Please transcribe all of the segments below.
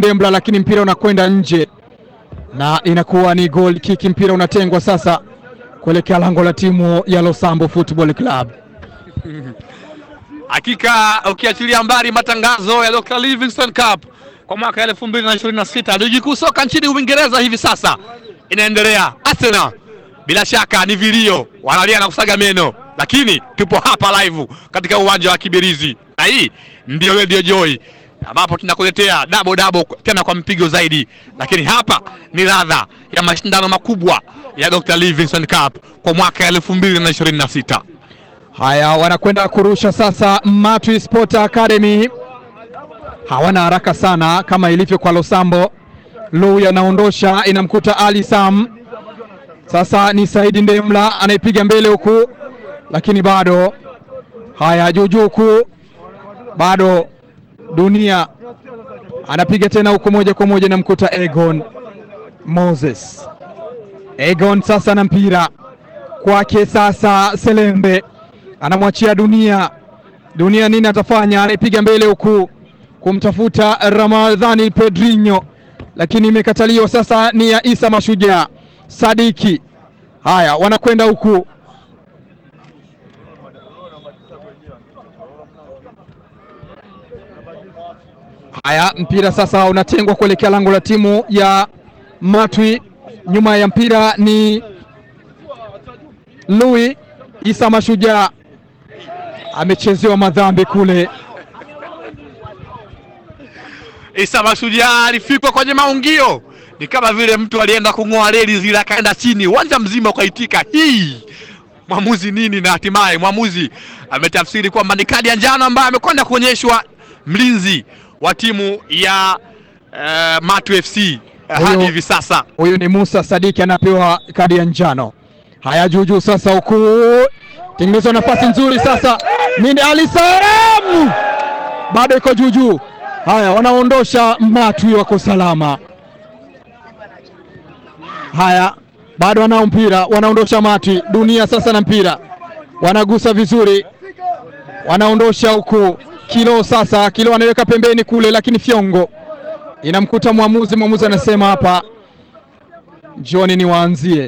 Ndembla, lakini mpira unakwenda nje na inakuwa ni goal kick. Mpira unatengwa sasa kuelekea lango la timu ya Losambo Football Club. Hakika ukiachilia mbali matangazo ya Dr. Livingstone Cup kwa mwaka 2026 ligi kuu soka nchini Uingereza hivi sasa inaendelea. Arsenal bila shaka ni vilio, wanalia na kusaga meno, lakini tupo hapa live katika uwanja wa Kibirizi na hii ndio Radio Joy ambapo tunakuletea dabo dabo tena kwa mpigo zaidi, lakini hapa ni ladha ya mashindano makubwa ya Dr. Livingstone Cup kwa mwaka 2026. Haya, wanakwenda kurusha sasa. Matwi Sport Academy hawana haraka sana kama ilivyo kwa Losambo. Lui anaondosha, inamkuta Ali Sam. Sasa ni Saidi Ndemla anaipiga mbele huku, lakini bado haya juujuu huku, bado Dunia anapiga tena huku, moja kwa moja inamkuta Egon Moses. Egon sasa na mpira kwake sasa, Selembe anamwachia Dunia. Dunia nini atafanya? Anaipiga mbele huku kumtafuta Ramadhani Pedrinho, lakini imekataliwa. Sasa ni ya Isa Mashujaa Sadiki. Haya, wanakwenda huku Haya, mpira sasa unatengwa kuelekea lango la timu ya Matwi. Nyuma ya mpira ni Lui Isa Mashujaa, amechezewa madhambi kule. Isa Mashujaa alifikwa kwenye maungio, ni kama vile mtu alienda kung'oa reli zile akaenda chini, uwanja mzima ukaitika hii mwamuzi nini, na hatimaye mwamuzi ametafsiri kwamba ni kadi ya njano ambayo amekwenda kuonyeshwa mlinzi wa timu ya uh, Matu FC uh, hadi Huyo- hivi sasa. Huyu ni Musa Sadiki anapewa kadi ya njano. Haya, juujuu sasa, huku tengenezwa nafasi nzuri sasa, nini Ali Salam bado iko juujuu. Haya, wanaondosha Matwi, wako salama. Haya, bado wanao mpira, wanaondosha Matwi. Dunia sasa na mpira, wanagusa vizuri, wanaondosha huku. Kilo sasa, Kilo anaweka pembeni kule, lakini fyongo inamkuta mwamuzi. Mwamuzi anasema hapa, njoni niwaanzie.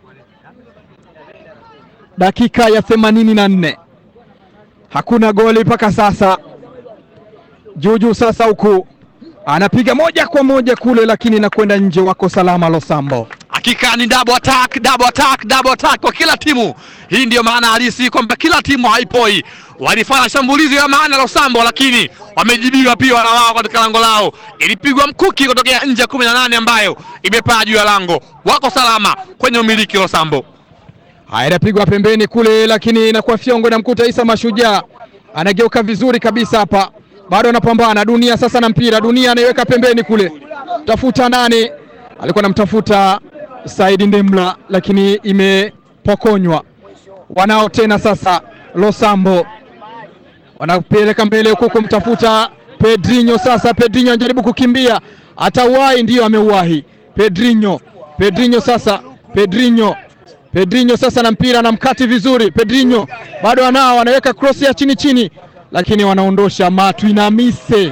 Dakika ya themanini na nne hakuna goli mpaka sasa. Juujuu sasa huku anapiga moja kwa moja kule, lakini inakwenda nje. Wako salama Losambo. Hakika ni double attack, double attack, double attack kwa kila timu. Hii ndiyo maana halisi kwamba kila timu haipoi. Walifanya shambulizi la maana Losambo, lakini wamejibiwa pia na wao katika lango lao. Ilipigwa mkuki kutokea nje ya kumi na nane ambayo imepaa juu ya lango. Wako salama kwenye umiliki Losambo. Haya, inapigwa pembeni kule, lakini inakuwa fyongo, inamkuta Isa Mashujaa, anageuka vizuri kabisa hapa, bado anapambana. Dunia sasa na mpira, Dunia anaiweka pembeni kule, tafuta nani, alikuwa anamtafuta Saidi Ndemla, lakini imepokonywa. Wanao tena sasa, Losambo wanapeleka mbele huku kumtafuta Pedrinho. Sasa Pedrinho anajaribu kukimbia, atauwahi, ndiyo ameuwahi Pedrinho. Pedrinho sasa, Pedrinho Pedrinho sasa na mpira na mkati vizuri. Pedrinho bado anao, anaweka cross ya chini chini, lakini wanaondosha Matwi na Mise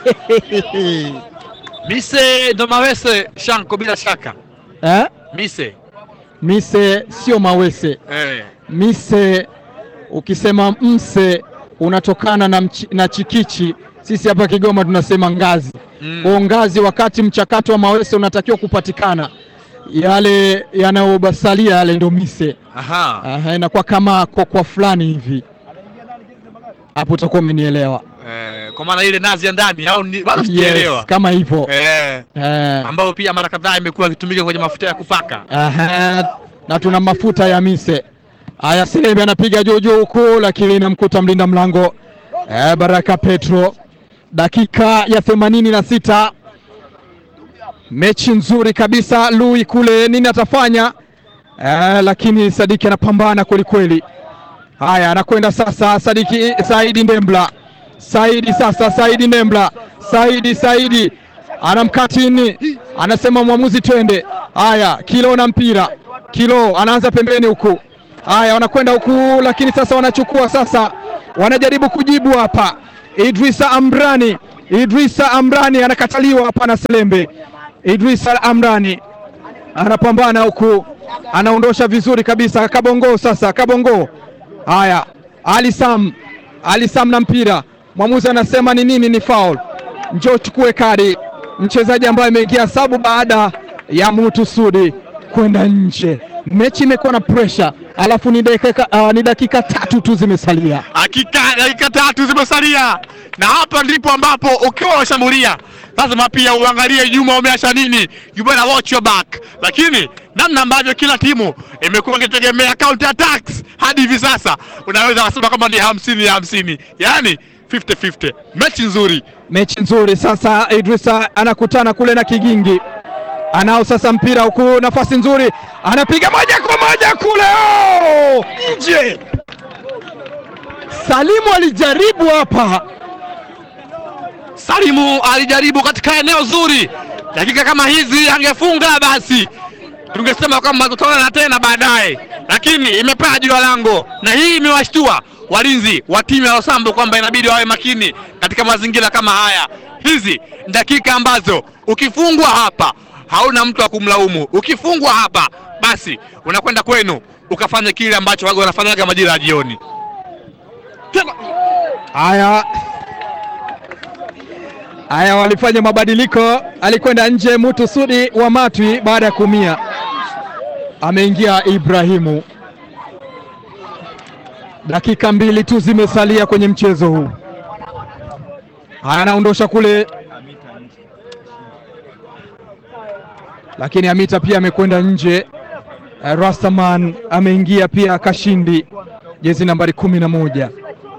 Mise ndo mawese shanko bila shaka. eh? Mise. Mise sio mawese. Eh. Mise ukisema mse unatokana na, mchi, na chikichi. Sisi hapa Kigoma tunasema ngazi Mm. kwa ngazi, wakati mchakato wa mawese unatakiwa kupatikana, yale yanayobasalia yale ndo mise. Aha. Aha, inakuwa kama kokwa fulani hivi, hapo utakuwa umenielewa. Eh, kwa maana ile nazi ya ndani au ni- bado Yes, sijaelewa. kama hivyo Eh. eh, ambayo pia mara kadhaa imekuwa ikitumika kwenye mafuta ya kupaka. aha, na tuna mafuta ya mise. Haya, Selembe anapiga juu juu huku, lakini inamkuta mlinda mlango eh, Baraka Petro. Dakika ya themanini na sita mechi nzuri kabisa. Lui kule nini atafanya eh, lakini Sadiki anapambana kwelikweli. Haya, anakwenda sasa Sadiki Saidi Ndembla, Saidi sasa, Saidi Ndembla, Saidi Saidi anamkatini, anasema mwamuzi twende. Haya, Kilo na mpira, Kilo anaanza pembeni huku. Haya, wanakwenda huku, lakini sasa wanachukua sasa, wanajaribu kujibu hapa. Idrisa Ambrani Idrisa Amrani anakataliwa hapa na Selembe. Idrisa Amrani anapambana huku, anaondosha vizuri kabisa. Kabongo sasa, Kabongo. Haya, Ali Sam, Ali Sam na mpira, mwamuzi anasema ni nini? Ni foul. Njoo chukue kadi, mchezaji ambaye ameingia sabu baada ya Mutu Sudi kwenda nje. Mechi imekuwa na pressure, alafu ni dakika, uh, ni dakika tatu tu zimesalia. Hakika dakika tatu zimesalia, na hapa ndipo ambapo ukiwa unashambulia lazima pia uangalie nyuma umeacha nini, you better watch your back. Lakini namna ambavyo kila timu imekuwa ikitegemea counter attacks hadi hivi sasa, unaweza kusema kama ni hamsini ya hamsini, yaani 50-50. Mechi nzuri. Mechi nzuri sasa. Idrisa anakutana kule na Kigingi, anao sasa mpira huku, nafasi nzuri, anapiga moja kwa moja kule, oh! nje. Salimu alijaribu hapa, Salimu alijaribu katika eneo zuri, dakika kama hizi angefunga basi tungesema kwamba tutaona tena baadaye, lakini imepaa juu ya lango, na hii imewashtua walinzi wa timu ya Losambo kwamba inabidi wawe makini katika mazingira kama haya. Hizi ni dakika ambazo ukifungwa hapa hauna mtu wa kumlaumu. Ukifungwa hapa, basi unakwenda kwenu ukafanya kile ambacho waga wanafanyaga majira ya jioni. Tena haya haya, walifanya mabadiliko, alikwenda nje Mutu Sudi wa Matwi baada ya kuumia, ameingia Ibrahimu. Dakika mbili tu zimesalia kwenye mchezo huu. Haya, anaondosha kule, lakini Amita pia amekwenda nje. Eh, Rastaman ameingia pia, Kashindi jezi nambari kumi na moja.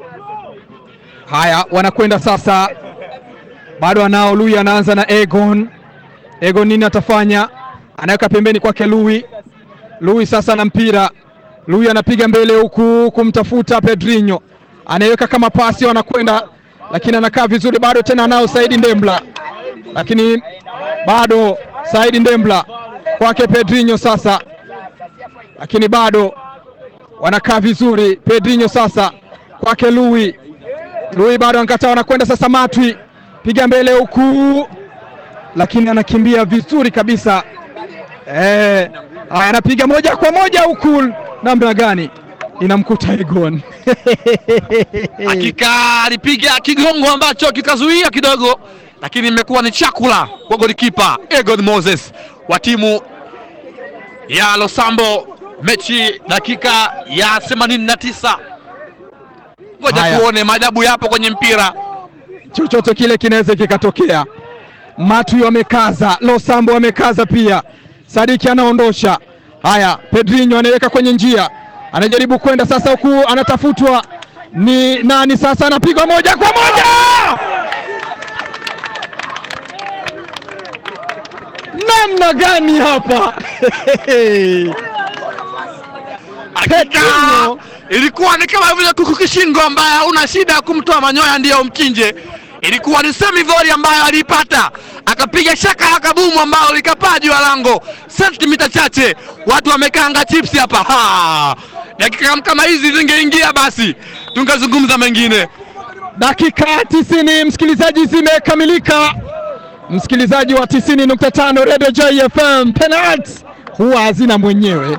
Haya, wanakwenda sasa, bado anao Lui, anaanza na Egon. Egon nini atafanya? Anaweka pembeni kwake Lui. Lui sasa na mpira Lui anapiga mbele huku kumtafuta Pedrinho, anaiweka kama pasi, wanakwenda lakini anakaa vizuri bado, tena anao Saidi Ndembla, lakini bado Saidi Ndembla kwake Pedrinho sasa, lakini bado wanakaa vizuri. Pedrinho sasa kwake Lui, Lui bado anakataa, wanakwenda sasa Matwi, piga mbele huku, lakini anakimbia vizuri kabisa eh, anapiga moja kwa moja huku namna gani inamkuta Egon hakika alipiga kigongo ambacho kikazuia kidogo, lakini imekuwa ni chakula kwa golikipa Egon Moses wa timu ya Losambo. Mechi dakika ya 89. Ngoja Haya. tuone, maajabu yapo kwenye mpira. chochote kile kinaweza kikatokea. Matwi wamekaza, Losambo wamekaza pia. Sadiki anaondosha. Haya, Pedrinho anaweka kwenye njia, anajaribu kwenda sasa, huku anatafutwa ni nani sasa, anapigwa moja kwa moja. Namna gani hapa Hakika Pedrinho. ilikuwa ni kama vile kuku kishingo ambaye hauna shida ya kumtoa manyoya ndiyo umchinje. Ilikuwa ni semi volley ambayo aliipata, akapiga shaka la kabumu ambao likapaa juu ya lango sentimita chache. Watu wamekaanga chips hapa. Ha! Dakika kama hizi zingeingia, basi tungezungumza mengine. Dakika tisini msikilizaji, zimekamilika. Msikilizaji wa tisini nukta tano Radio Joy FM, penalti huwa hazina mwenyewe.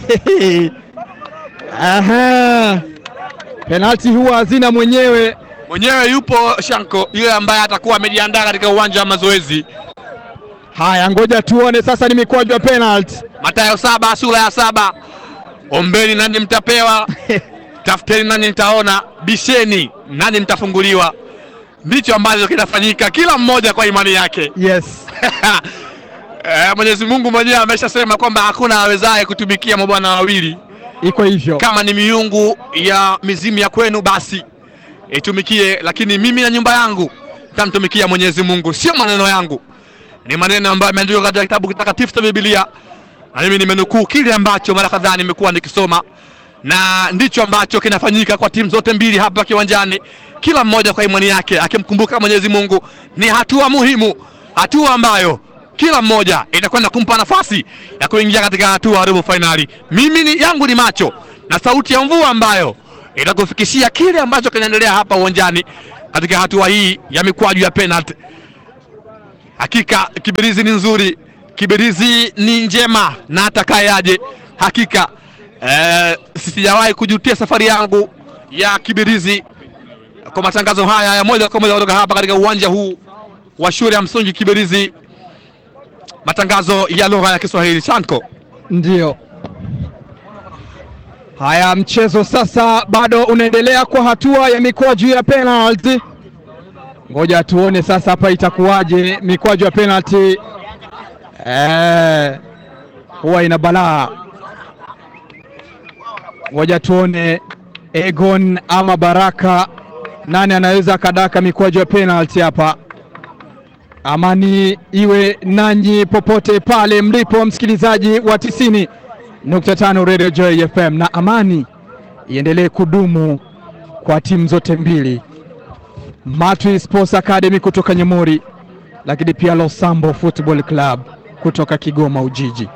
Aha, penalti huwa hazina mwenyewe. Mwenyewe yupo Shanko, yule ambaye atakuwa amejiandaa katika uwanja wa mazoezi. Haya, ngoja tuone sasa, ni mikwaju ya penalti. Mathayo saba sura ya saba ombeni nani mtapewa, tafuteni nani mtaona, bisheni nani mtafunguliwa. Ndicho ambacho kinafanyika, kila mmoja kwa imani yake. Yes, Eh, Mwenyezi Mungu mwenyewe ameshasema kwamba hakuna awezaye kutumikia mabwana wawili. iko hivyo. Kama ni miungu ya mizimu ya kwenu, basi itumikie, lakini mimi na nyumba yangu tamtumikia Mwenyezi Mungu. Sio maneno yangu, ni maneno ambayo yameandikwa katika kitabu kitakatifu cha Biblia, na mimi nimenukuu kile ambacho mara kadhaa nimekuwa nikisoma, na ndicho ambacho kinafanyika kwa timu zote mbili hapa kiwanjani, kila mmoja kwa imani yake akimkumbuka Mwenyezi Mungu. Ni hatua muhimu, hatua ambayo kila mmoja itakwenda kumpa nafasi ya kuingia katika hatua ya robo fainali. Mimi ni yangu ni macho na sauti ya mvua ambayo itakufikishia kile ambacho kinaendelea hapa uwanjani katika hatua hii ya mikwaju ya penalty. Hakika Kibirizi ni nzuri, Kibirizi ni njema na atakayeaje, hakika eh, sijawahi kujutia safari yangu ya Kibirizi kwa matangazo haya ya moja kwa moja kutoka hapa katika uwanja huu wa shule ya msingi Kibirizi, matangazo ya lugha ya Kiswahili. Chanko, Ndiyo. Haya, mchezo sasa bado unaendelea kwa hatua ya mikwaju ya penalty. Ngoja tuone sasa hapa itakuwaje mikwaju ya penalty. Eh, huwa ina balaa. Ngoja tuone Egon ama Baraka, nani anaweza akadaka mikwaju ya penalty hapa. Amani iwe nanyi popote pale mlipo, msikilizaji wa tisini nukta tano Radio Joy FM, na amani iendelee kudumu kwa timu zote mbili, Matwi Sports Academy kutoka Nyamori, lakini pia Losambo Football Club kutoka Kigoma Ujiji.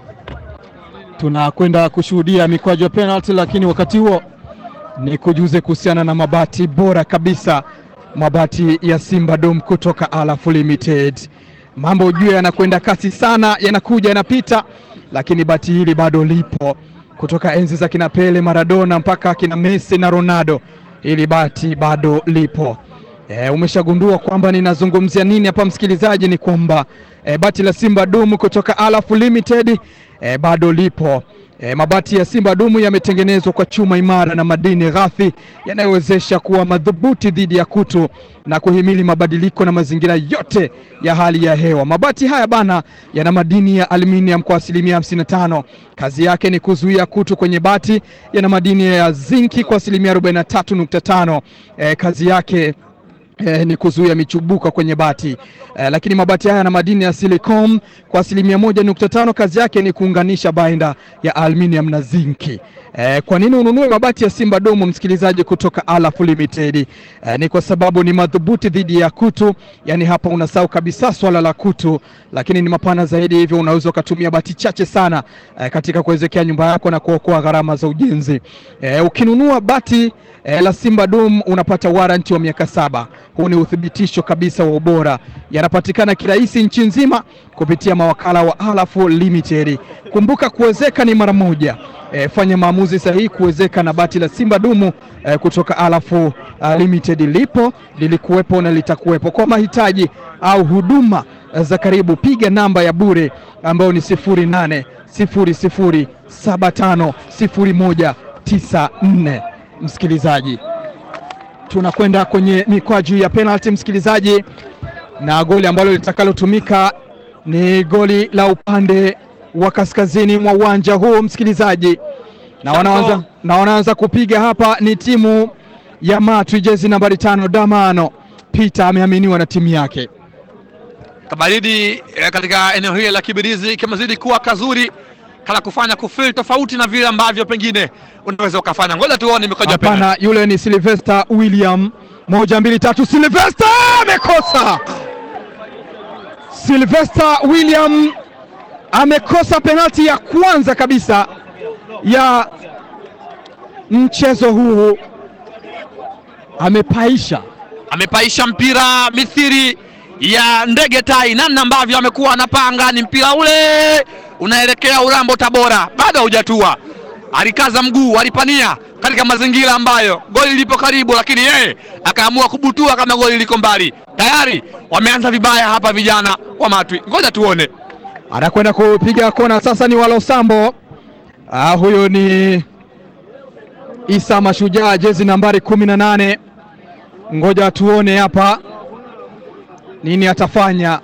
Tunakwenda kushuhudia mikwaju ya penalty, lakini wakati huo ni kujuze kuhusiana na mabati bora kabisa mabati ya Simba Dom kutoka Alaf Limited. Mambo ujue yanakwenda kasi sana, yanakuja yanapita, lakini bati hili bado lipo kutoka enzi za kina Pele, Maradona mpaka kina Messi na Ronaldo. Hili bati bado lipo. E, umeshagundua kwamba ninazungumzia nini hapa msikilizaji? Ni kwamba e, bati la Simba Dom kutoka Alaf Limited e, bado lipo. E, mabati ya Simba Dumu yametengenezwa kwa chuma imara na madini ghafi yanayowezesha kuwa madhubuti dhidi ya kutu na kuhimili mabadiliko na mazingira yote ya hali ya hewa. Mabati haya bana yana madini ya aluminium kwa asilimia 55. Kazi yake ni kuzuia kutu kwenye bati. Yana madini ya zinki kwa asilimia 43.5. E, kazi yake Eh, ni kuzuia michubuko kwenye bati eh, lakini mabati haya yana madini ya silicon kwa asilimia moja nukta tano. Kazi yake ni kuunganisha bainda ya aluminium na zinki. Eh, kwa nini ununue mabati ya Simba Domu msikilizaji, kutoka Alaf Limited? Eh, ni kwa sababu ni madhubuti dhidi ya kutu, yani hapa unasahau kabisa swala la kutu, lakini ni mapana zaidi, hivyo unaweza ukatumia bati chache sana eh, katika kuwezekea nyumba yako na kuokoa gharama za ujenzi. Eh, ukinunua bati eh, la Simba Dom unapata waranti wa miaka saba. Huu ni uthibitisho kabisa wa ubora. Yanapatikana kirahisi nchi nzima kupitia mawakala wa Alaf Limited. Kumbuka kuwezeka ni mara moja. E, fanya maamuzi sahihi kuwezeka na bati la Simba Dumu e, kutoka Alaf uh, Limited. Lipo, lilikuwepo na litakuwepo. Kwa mahitaji au huduma za karibu, piga namba ya bure ambayo ni 0800 0075 0194. Msikilizaji, tunakwenda kwenye mikwaju ya penalty msikilizaji, na goli ambalo litakalotumika ni goli la upande wa kaskazini mwa uwanja huu msikilizaji, na wanaanza na wanaanza kupiga hapa ni timu ya Matwi, jezi nambari tano Damano Peter ameaminiwa na timu yake. kabaridi eh, katika eneo hili la Kibirizi kimezidi kuwa kazuri kala kufanya kufeel tofauti na vile ambavyo pengine unaweza ukafanya. Ngoja tuone mikojo ya penalty. Hapana, yule ni Sylvester William. Moja, mbili, tatu, Sylvester amekosa. Sylvester William amekosa penalti ya kwanza kabisa ya mchezo huu, amepaisha amepaisha mpira mithiri ya ndege tai, namna ambavyo amekuwa anapanga ni mpira ule unaelekea Urambo Tabora, bado haujatua. Alikaza mguu, alipania katika mazingira ambayo goli lipo karibu, lakini yeye akaamua kubutua kama goli liko mbali. Tayari wameanza vibaya hapa vijana wa Matwi, ngoja tuone. anakwenda kupiga kona sasa, ni Walosambo. Ah, huyo ni Isa Mashujaa, jezi nambari kumi na nane. Ngoja tuone hapa nini atafanya.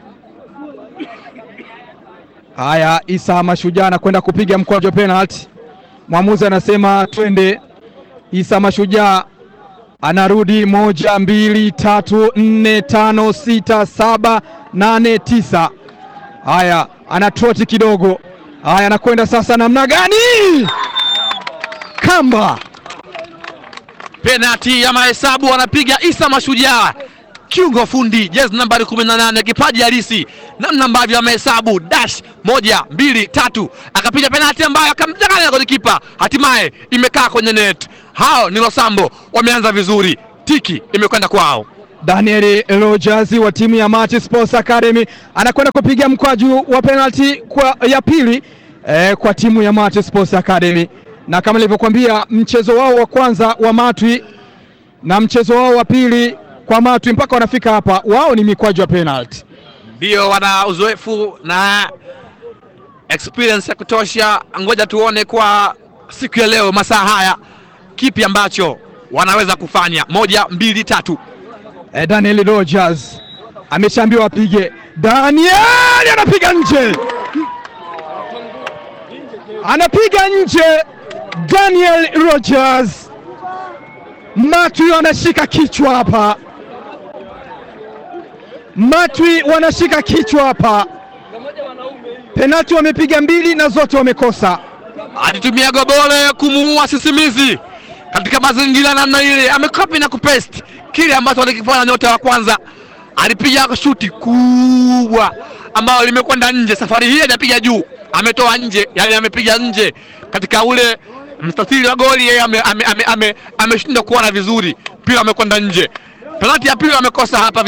Haya, Isa Mashujaa anakwenda kupiga mkwaju wa penalty. Mwamuzi anasema twende. Isa Mashujaa anarudi moja, mbili, tatu, nne, tano, sita, saba, nane, tisa. Haya, ana troti kidogo. Haya, anakwenda sasa namna gani? Kamba Penati ya mahesabu anapiga Isa Mashujaa, kiungo fundi, jezi nambari 18, kipaji halisi, namna ambavyo amehesabu dash moja mbili tatu, akapiga penati ambayo akamdanganya golikipa, hatimaye imekaa kwenye net. Hao ni Losambo, wameanza vizuri. tiki imekwenda kwao. Daniel Rogers wa timu ya Mati Sports Academy anakwenda kupiga mkwaju wa penalty kwa ya pili eh, kwa timu ya Mati Sports Academy, na kama nilivyokuambia mchezo wao wa kwanza wa Matwi na mchezo wao wa pili kwa Matwi mpaka wanafika hapa, wao ni mikwaju ya penalty. Ndio wana uzoefu na experience ya kutosha. Ngoja tuone kwa siku ya leo, masaa haya, kipi ambacho wanaweza kufanya. Moja, mbili, tatu. Eh, Daniel Rogers ameshaambiwa apige. Daniel anapiga nje, anapiga nje. Daniel Rogers, Matwi wanashika kichwa hapa, Matwi wanashika kichwa hapa. Penalti wamepiga mbili na zote wamekosa. alitumia gobole kumuua sisimizi katika mazingira namna ile, amekopi na kupesti kile ambacho alikifanya nyota wa kwanza. Alipiga shuti kubwa ambayo limekwenda nje. Safari hii hajapiga juu, ametoa nje, yani amepiga nje katika ule mstatili wa goli. Yeye ameshindwa ame, ame, ame, ameshindwa kuona vizuri, mpira amekwenda nje. Penalti ya pili amekosa hapa.